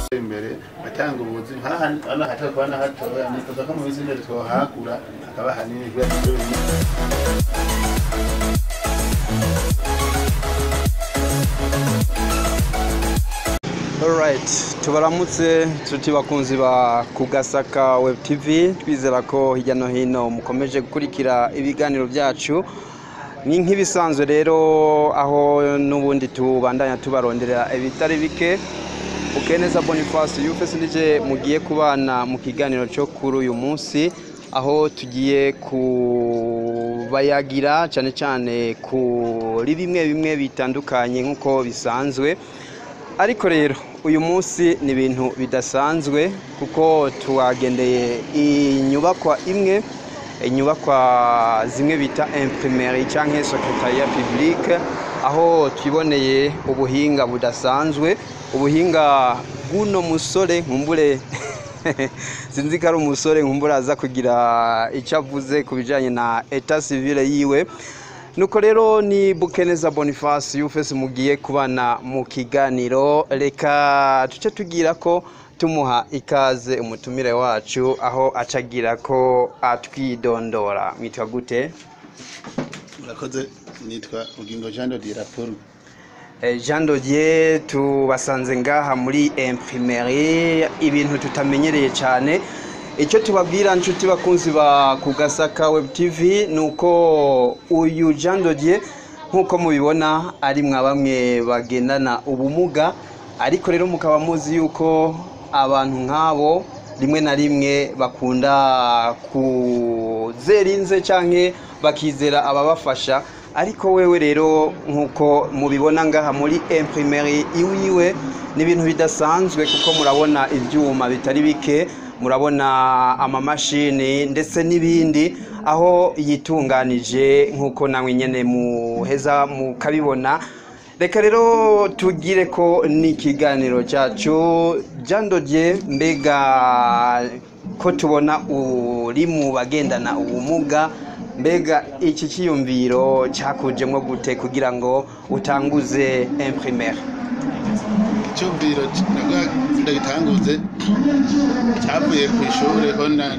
imbere atanga ubuzi nk'aha hatakuba na hatoya nifuza ko mu minsi imbere twohagura hakaba hanini kubera ibyo bintu Alright, tubaramutse tuti bakunzi ba Kugasaka Web TV twizera ko hirya no hino mukomeje gukurikira ibiganiro byacu ni nk'ibisanzwe rero aho n'ubundi tubandanya tubaronderera ibitari bike Ukeneza Boniface Yufese nije mugiye kubana mu kiganiro cyo kuri uyu munsi aho tugiye kubayagira cyane cyane kuri bimwe bimwe bitandukanye nk'uko bisanzwe ariko rero uyu munsi ni ibintu bidasanzwe kuko tuwagendeye inyubakwa imwe inyubakwa zimwe bita imprimeri cyangwa secretariat publique aho twiboneye ubuhinga budasanzwe ubuhinga bw'uno musore nkumbure sinzi ko ari umusore nkumbure aza kugira icyo avuze ku bijyanye na eta civile yiwe nuko rero ni bukeneza boniface yufese mugiye kubana mu kiganiro reka tuce tugira ko tumuha ikaze umutumire wacu aho acagira ko atwidondora mwitwa gute murakoze nitwa bugingo jean de diraporo Eh, jean dodier tubasanze ngaha muri imprimeri ibintu tutamenyereye cyane icyo tubabwira nshuti bakunzi ba kugasaka web tv ni uko uyu jean dodier nk'uko mubibona ari mwa bamwe bagendana ubumuga ariko rero mukaba muzi yuko abantu nk'abo rimwe na rimwe bakunda kuzera inze cyangwa bakizera ababafasha ariko wewe rero nk'uko mubibona ngaha muri imprimeri iwiwe ni ibintu bidasanzwe kuko murabona ibyuma bitari bike murabona amamashini ndetse n'ibindi aho yitunganije nk'uko nawe nyine muheza mukabibona reka rero tugire ko n'ikiganiro cyacu jandodye mbega ko tubona uri mu bagendana ubumuga mbega iki cyiyumviro cyakujemo gute kugira ngo utanguze imprimeri icyumviro ndagitanguze cyavuye ku ishuri ho na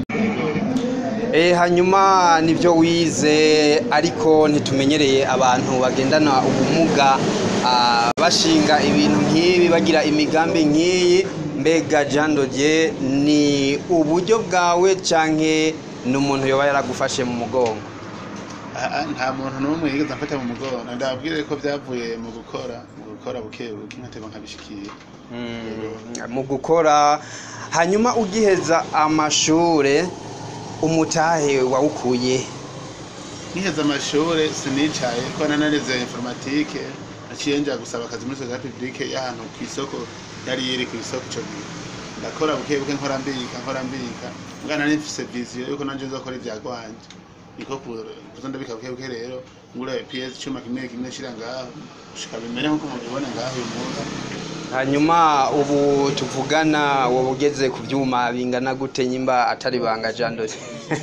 Eh, hanyuma nibyo wize ariko ntitumenyereye abantu bagendana ubumuga ah, bashinga ibintu nk'ibi bagira imigambi nk'iyi mbega jandodye ni uburyo bwawe canke ni umuntu yoba yaragufashe mu mugongo Aha, nta muntu n'umwe yigeze amfata mu mugongo ndababwire ko byavuye mu gukora mu gukora buke buke nkateba nkabishikira Mm, mu gukora hanyuma ugiheza amashure umutahe wawukuye nkiheza amashuri sinicaye ko nanarize informatike naciye nja gusaba akazi muri sosiyete publike y'ahantu ku isoko yari iri ku isoko ico gihe ndakora buke buke nkora mbika nkora mbika mwana nari mfise viziyo yuko nanje nzokora ivya gwanje niko ku- kuza ndabika buke buke rero ngura ps cuma kimwe kimwe shira ngaho gushika bimere nkuko mubibona ngaho uyu munsi hanyuma ubu tuvugana wowe ugeze ku byuma bingana gute nyimba atari banga jandori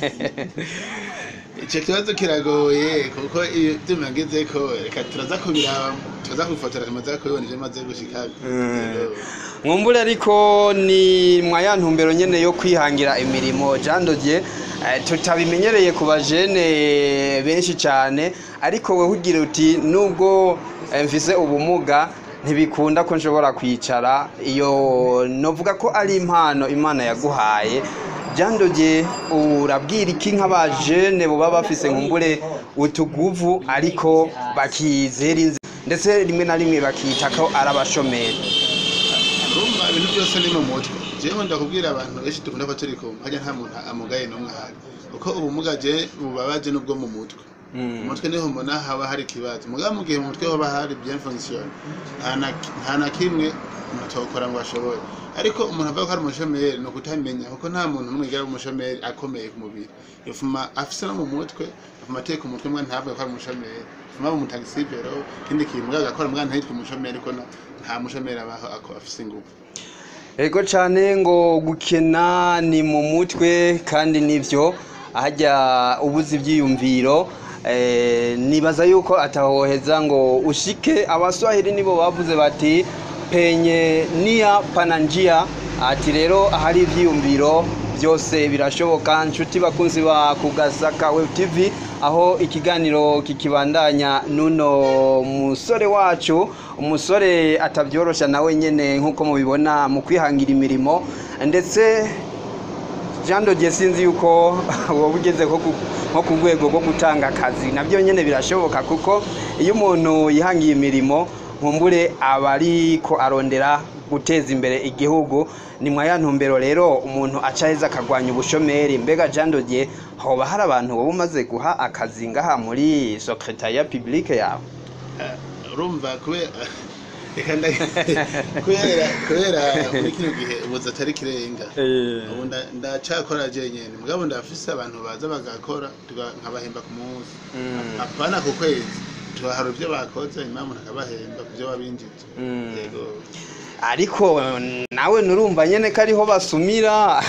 ico kibazo kiragoye kuko iyo vyuma ngezeko reka turaza kubiraba turaza kubifotora tumaze kubibona ivyo maze gushika Yego. mwumbure ariko ni mwa ya ntumbero nyene yo kwihangira imirimo jandodye tutabimenyereye ku bajene benshi cyane ariko wewe ugira uti nubwo eh, mfise ubumuga ntibikunda ko nshobora kwicara iyo novuga ko ari impano imana yaguhaye jandodye urabwira iki nk'abajene boba bafise nkumbure utuguvu ariko bakizera inzi ndetse rimwe na rimwe bakita ko ari abashomeri urumva ibintu byose ni mu mutwe jewe ndakubwira abantu benshi dukunda ko turi kumwe harya nta muntu amugaye n'umwe ahari kuko ubumuga je bubabaje n'ubwo mu mutwe mu mutwe niho mbona haba hari ikibazo mugabo mu gihe mu mutwe hoba hari bien fonction nta na- nta na kimwe umuntu atokora ngo ashobore ariko umuntu avuga ko ari umushomeri ni ukutamenya kuko nta muntu n'umwe yigera ari umushomeri akomeye ku mubiri yofuma afise no mu mutwe afuma ateka umutwe mwana ntavuge ko ari umushomeri afuma aba umutagisivero ikindi kintu mugabo agakora mwana ntiyitwe umushomeri ariko na- nta mushomeri abaho ako afise ingufu Ego cyane ngo gukena ni mu mutwe kandi nibyo ahajya ubuze ibyiyumviro eh, nibaza yuko atahoheza ngo ushike abaswahili nibo bavuze bati penye nia pananjia ati rero ahari ivyiyumviro byose birashoboka nshuti bakunzi ba kugasaka web tv aho ikiganiro kikibandanya nuno musore wacu umusore atabyorosha nawe nyene nk'uko mubibona mu kwihangira imirimo ndetse jean dodier sinzi yuko wowe ugeze nko ku- nko ku rwego rwo gutanga akazi nabyo nyine birashoboka kuko iyo umuntu yihangiye imirimo nkumbure aba ariko arondera guteza imbere igihugu ni mwa ya ntumbero rero umuntu aca aheza akagwanya ubushomeri mbega jean dodier hoba hari abantu wowe umaze guha akazi ngaha muri secretariat publique yawe Eh, urumva kubera reka nda- kubera kubera muri kino gihe ubuzi atari kirenga ubu nda- ndacakora jenyene mugabo ndafise abantu baza bagakora tuga- nkabahemba ku munsi Mm. apana ku kwezi tubahara ivyo bakoze nyuma umuntu akabahemba ku vyo wabinjije Mm. yego ariko nawe nurumva nyene ko ariho basumira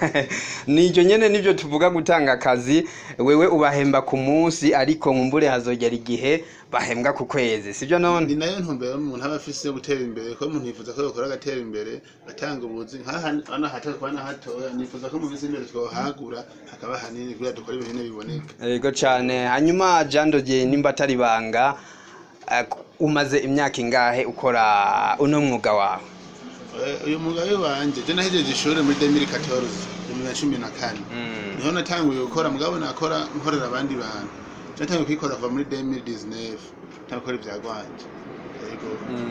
niryo nyene nivyo tuvuga gutanga akazi wewe ubahemba ku munsi ariko nkumbure hazogera igihe bahembwa ku kwezi sibyo ni none nayo ntumbero umuntu aba afise yo gutera imbere ko umuntu yifuza ko yokora agatera imbere atanga ubuzi nk'aha hato kuba na hatoya nifuza ko mu minsi imbere twohagura hakaba hanini kugira dukore ibintu biboneka yego cane hanyuma jandogiye nimba atari banga eh, umaze imyaka ingahe ukora uno mwuga wawe Eh, uyu mugabo wanje je nahejeje ishuri muri 2014 bibiri na cumi na kane Mm. niho natanguye gukora mugabo nakora nkorera abandi bantu je natanguye kwikora kuva muri 2019 ntakora ibya gwanje yego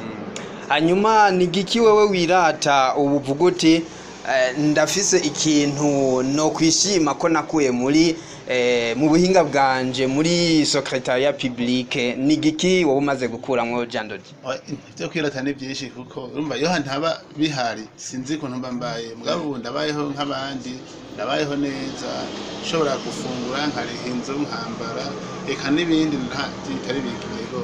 hanyuma ni giki wewe wirata ubu uvuga uti eh, ndafise ikintu no kwishima ko nakuye muri eh, mu buhinga bwanje muri secretariat publique ni giki wowe umaze gukuramwo jandodi ivyo kwirata ni vyinshi kuko urumva iyo ntaba bihari sinzi ukuntu mba mbaye mugabo ubu ndabayeho nk'abandi ndabayeho neza nshobora gufungura nkariha inzu nkambara eka n'ibindi nta bitari biki yego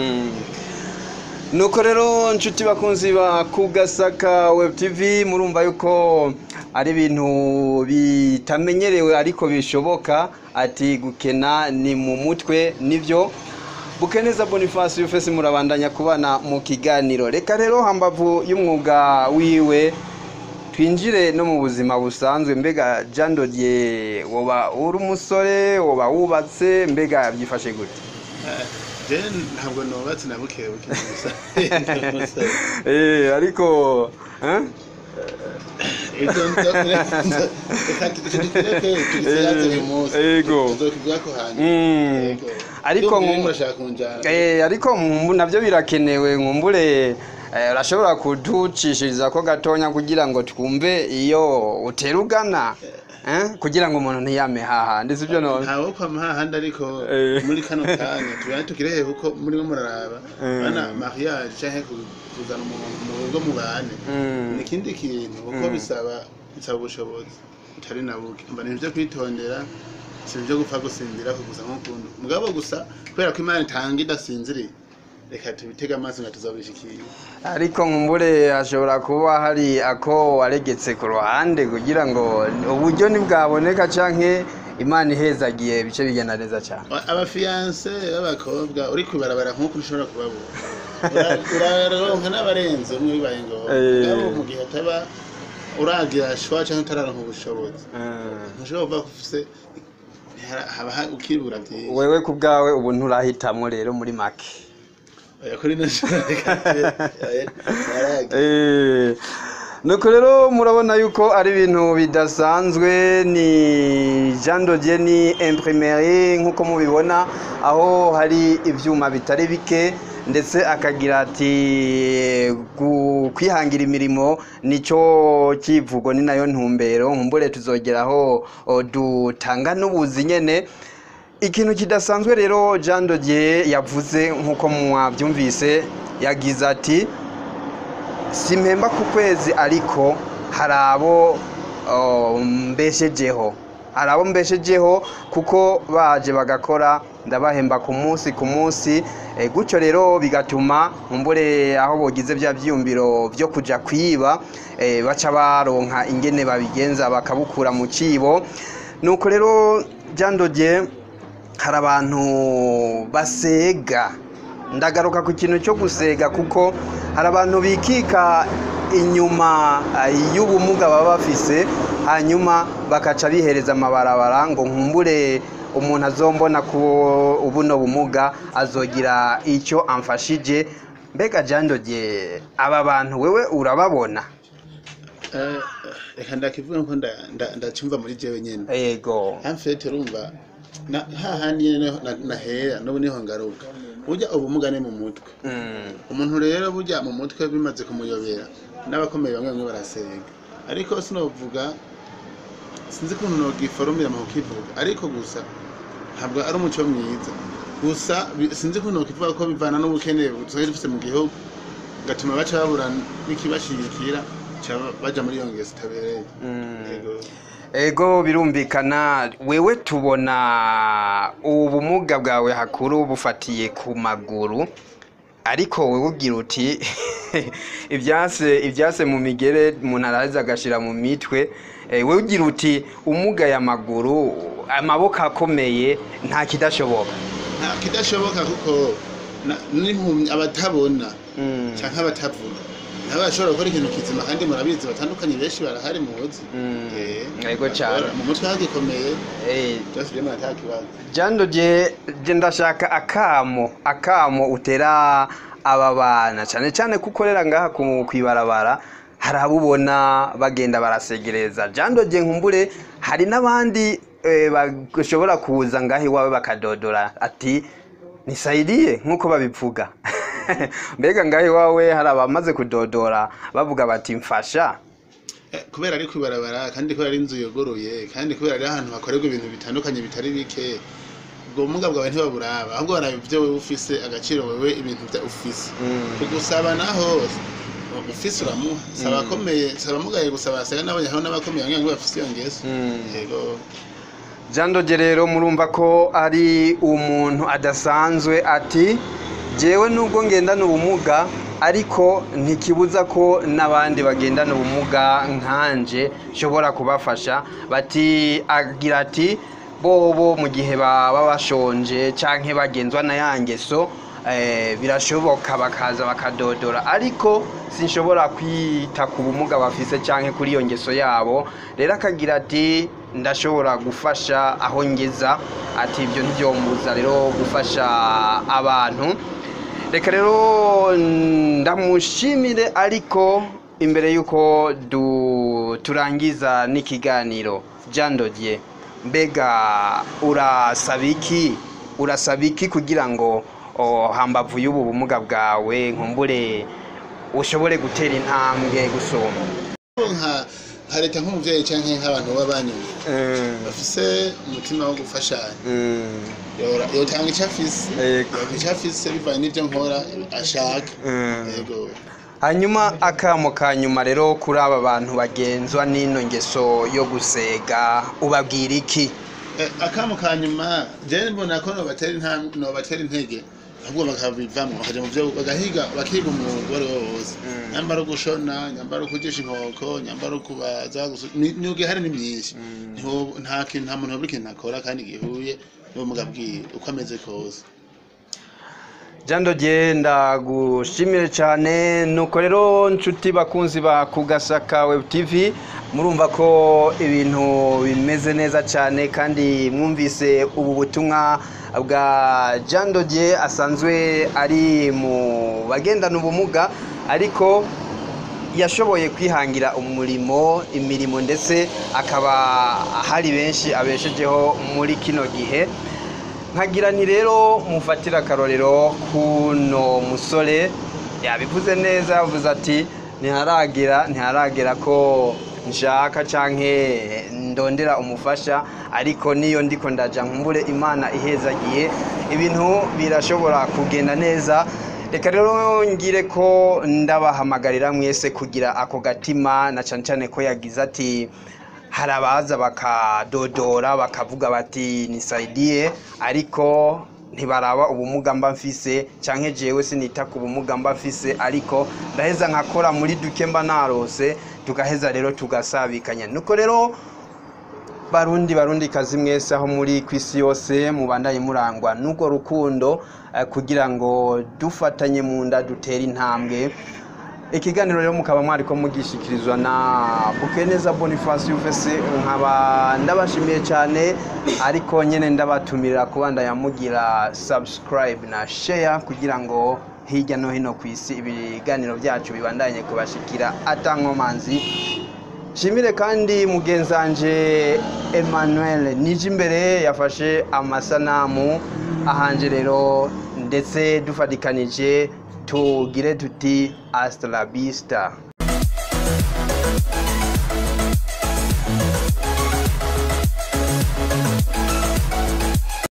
nuko rero nshuti bakunzi ba kugasaka web tv murumva yuko ari ibintu bitamenyerewe ariko bishoboka ati gukena ni mu mutwe nivyo bukeneza boniface yufese murabandanya kubana mu kiganiro reka rero hambavu y'umwuga wiwe twinjire no mu buzima busanzwe mbega jean dodier woba uri umusore woba wubatse mbega byifashe gute Eh, je ntabwo nubatse na buke buke gusa Eh, ariko eh? Ivyo nzo- nzo- reka tureke tugiseyaze uyu munsi Yego. tuzokivugako hanyuma Mm. Yego. Ariko Ndumva nku- murashaka kunjana Eh, ariko nkumbu nabyo birakenewe nkumbure eh, urashobora kuducishiriza ko gatonya kugira ngo twumve iyo utera ugana eh? kugira ngo umuntu ntiyame hahandi sibyo none ntawe kwa mahahandi ariko Eh. muri kano kanya tubana tukirehe kuko murimo muraraba Eh. bana mariage canke ku- kuzana umuntu mu rugo mu bane Mm. ni ikindi kintu kuko Mm. bisaba bisaba ubushobozi utari na buke mba ni ibyo kwitondera si ibyo gupfa gusinzira ko gusa nk'ukuntu mugabo gusa kubera ko imana itanga idasinziriye reka tubitege amaso nga tuzabishikira ariko nkumbure hashobora kuba hari ako waregetse ku ruhande kugira ngo uburyo ntibwaboneka canke imana ihezagiye ibice bigenda neza cyane abafiyanse b'abakobwa uri kwibarabara nk'uko ushobora kubabura Ura- uraronka n'abarenze umwe bibaye ngombwa Eh. mugabo mu gihe ataba uragira shwa cyangwa utararonka ubushobozi Mm. ntushobora kuvuga ko ufise ntihara- haba ha- ukibura byinshi wewe ku bwawe ubu nturahitamwo rero muri make oya kuri no shobora reka yaragiye Eh, nuko rero murabona yuko ari ibintu bidasanzwe ni jean dodier ni imprimerie nk'uko mubibona aho hari ibyuma bitari bike ndetse akagira ati gu- kwihangira imirimo nicyo kivugo ni nayo ntumbero nkumbure tuzogeraho o, dutanga n'ubuzi nyene ikintu kidasanzwe rero jean dodier yavuze nk'uko mwabyumvise yagize ati simpemba ku kwezi ariko hari abo oh, mbeshejeho hari abo mbeshejeho kuko baje bagakora ndabahemba ku munsi ku munsi Eh, gutyo rero bigatuma nkumbure aho bogize bya byiyumviro byo kuja kwiba eh, baca baronka ingene babigenza bakabukura mu cibo nuko rero Jean Dodier hari abantu basega ndagaruka ku kintu cyo gusega kuko hari abantu bikika inyuma eh, y'ubumuga baba bafise hanyuma bakaca bihereza amabarabara ngo nkumbure umuntu azombona ko buno bumuga azogira icyo amfashije mbega jandoge aba bantu wewe urababona Eh, reka ndakivuga nko nda- nda- ndacyumva muri jewe nyene yego amfete urumva na- hahandi nyene na- nahera n'ubu niho ngaruka burya ubumuga ni mu mutwe Mm, umuntu rero burya mu mutwe bimaze kumuyobera n'abakomeye bamwe bamwe barasenga ariko sinovuga sinzi ukuntu nogiforumira mu kukivuga ariko gusa ntabwo ari umuco mwiza gusa bi- sinzi ukuntu nokivuga ko bivana n'ubukene tusigaye dufise mu gihugu gatuma baca babura n'ikibashigikira ca baja muri iyo ngeso itabereye mm. Yego. ego birumvikana wewe tubona ubumuga bwawe hakuru bufatiye ku maguru ariko wowe ugira uti ibyase ibyase mu migere umuntu araza agashira mu mitwe Eh, wowe ugira uti umugaye amaguru amaboko akomeye nta kidashoboka nta kidashoboka kuko na- n'impumyi abatabona Mm, canke abatavuga nabo bashobora gukora ikintu kizima kandi murabizi batandukanye benshi barahari muzi Mm, Eh, yego cane. mu mutwe hagikomeye eh, byose rero nta kibazo jando je je ndashaka akamo akamo utera aba bana cyane cyane ko ukorera ngaha ku kwibarabara hari abo ubona bagenda barasegereza jando je nkumbure hari n'abandi eh, bashobora kuza ngaha iwawe bakadodora ati nisaidiye nk'uko babivuga mbega ngaha iwawe hari abamaze kudodora bavuga bati mfasha Eh, kubera ari kwibarabara kandi kubera ari inzu yogoroye kandi kubera ari ahantu hakorerwa ibintu bitandukanye bitari bike ubwo bumuga bwawe ntibaburaba ahubwo baraba ibyo wewe ufise agaciro wewe ibintu bya ufise Mm. kugusaba naho ufise uramuha saba akomeye saba mugaye gusaba asega nabonye hariho n'abakomeye bamwe bamwe bafise iyo ngeso Mm. yego jandoge rero murumva ko ari umuntu adasanzwe ati jewe nubwo ngendana ubumuga ariko ntikibuza ko n'abandi bagendana ubumuga nkanje nshobora kubafasha bati agira ati bobo mu gihe baba bashonje canke bagenzwa na ya ngeso eh, birashoboka bakaza bakadodora ariko sinshobora kwita ku bumuga bafise canke kuri iyo ngeso yabo rero akagira ati ndashobora gufasha aho ngeza ati ibyo ntibyombuza rero gufasha abantu reka rero ndamushimire ariko imbere y'uko du- turangiza n'ikiganiro jandodye mbega urasaba iki urasaba iki kugira ngo o, hambavu y'ubu bumuga bwawe nkumbure ushobore gutera intambwe gusumba nka nka leta nk'umuvyeyi canke nk'abantu b'abanyuma bafise umutima wo gufashanya Yora- yotanga ico afise Yego. yotanga ico afise bivanye n'ivyo nkora ashaka yego hanyuma akamo ka nyuma rero kuri aba bantu bagenzwa n'ino ngeso yo gusega ubabwira iki Eh, akamu ka nyuma jewe mbona ko nobatera intambwe nobatera intege ahubwo bakabivamwo bakaja mu vyo bagahiga bakiga umwuga uwo ari wo wose Mm. nyambara gushona nyambara kugisha inkoko nyambara kubaza gusu- ni- imyuga ihari ni myinshi Ntiwo- nta kintu nta muntu wabura ikintu akora kandi gihuye n'ubumuga bwiwe uko ameze kose jando genda gushimire cyane nuko rero nshuti bakunzi ba kugasaka web tv murumva ko ibintu bimeze neza cyane kandi mwumvise ubu butumwa bwa jando Dieu asanzwe ari mu bagendana ubumuga ariko yashoboye kwihangira umurimo imirimo ndetse akaba hari benshi abeshejeho muri kino gihe nkagira ni rero mufatira akarorero kuno musore yabivuze neza yavuze ati ntiharagera ntiharagera ko nshaka canke ndondera umufasha ariko niyo ndiko ndaja nkumbure imana ihezagiye ibintu birashobora kugenda neza reka rero ngire ko ndabahamagarira mwese kugira ako gatima na cane cane ko yagize ati hari abaza bakadodora bakavuga bati nisaidiye ariko ntibaraba ubumuga mba mfise canke jewe sinita ku bumuga mba mfise ariko ndaheza nkakora muri duke mba narose tugaheza rero tugasabikanya nuko rero barundi barundi kazi mwese aho muri ku isi yose mubandanye murangwa n'urwo rukundo eh, kugira ngo dufatanye mu nda dutere intambwe ikiganiro rero mukaba mwariko mugishikirizwa na bukeneza boniface ufese nkaba ndabashimiye cyane ariko nyine ndabatumira kuba ndayamugira subscribe na share kugira ngo hirya no hino ku isi ibiganiro byacu bibandanye kubashikira atankomanzi shimire kandi mugenzanje emmanuel nije imbere yafashe amasanamu ahanje rero ndetse dufatikanije tugire tuti hasta la vista